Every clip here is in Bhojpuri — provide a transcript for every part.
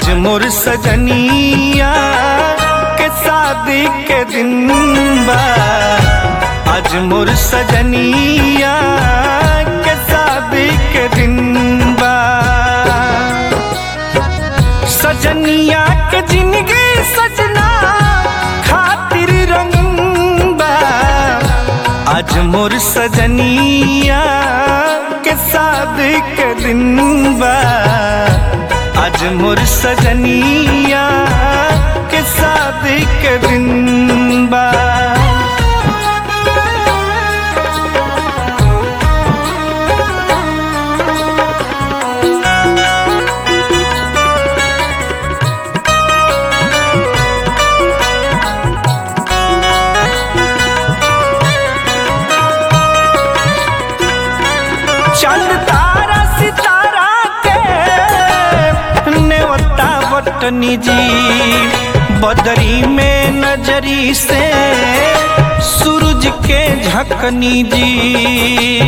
आज मोर सजनिया के शादी के दिन बा आज मोर सजनिया के शादी के दिन बा सजनिया के जिंदगी सजना खातिर रंगीन बा आज मोर सजनिया के शादी के दिन बा आज मोर सजनिया के शादी के दिन बा चंद तारा सितारा के नेवता बटनी जी बदरी में नजरी से सूरज के झकनी जी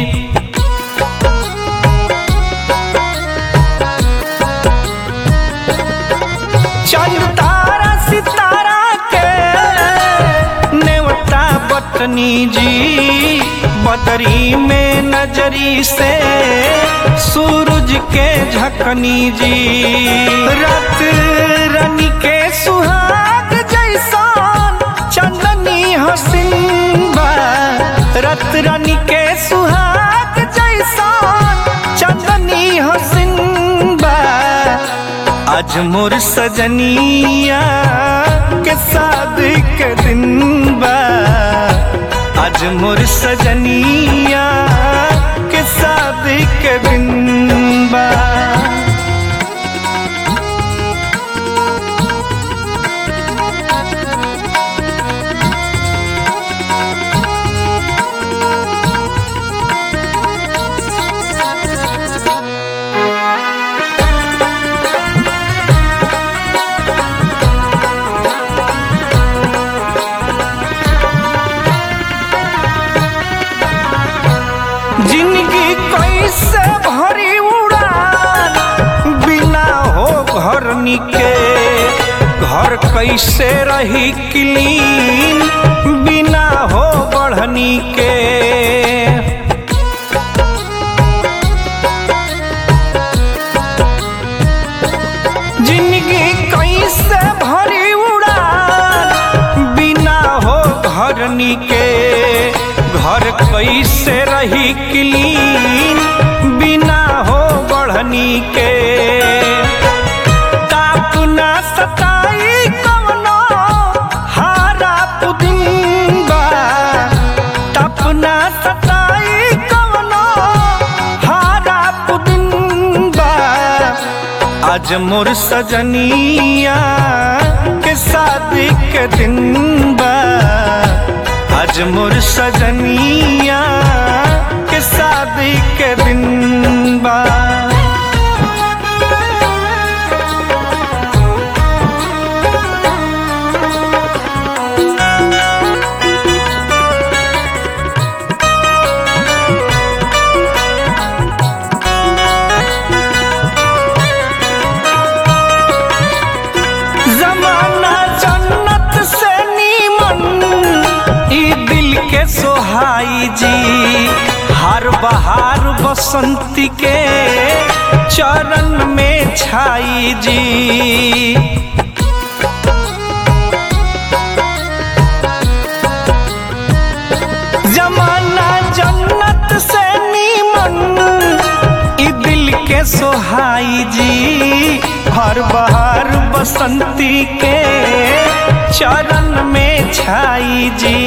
चंद तारा सितारा के नेवता बटनी जी बदरी में नजरी से सूरज के झकनी जी रत रनी के सुहाग जैसान चंदनी हसीन बा रत रनी के सुहाग जैसान चंदनी हसीन बा आज मोर सजनिया के शादी के दिन बा आज मोर सजनिया के शादी के दिन बा जिंदगी कैसे भरी उड़ान बिना हो घर निके घर कैसे रही क्लीन बिना हो बढ़नी के जिंदगी कैसे भरी उड़ान बिना हो घर निके घर कैसे रही क्लीन बिना हो बढ़नी के ताप ना सताई कवनो हारा पुदिन बा ताप ना सताई कवनो हारा पुदिन बा आज मोर सजनिया के शादी के दिन बा आज मोर सजनिया के शादी के दिन बा जमाना जन्नत से नीमन ई दिल के सोहाई जी हर बहार बसंती के चरण में छाई जी जमाना जन्नत से नीमन ई दिल के सोहाई जी हर बहार बसंती के चरण में छाई जी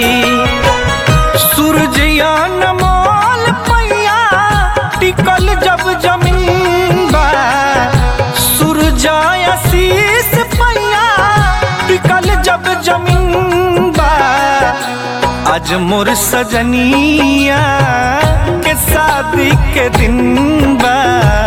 सूरजयान मोल पैया टिकल जब जमीन बा सूरजाय शीस पैया टिकल जब जमीन बा आज मोर सजनिया के शादी के दिन बा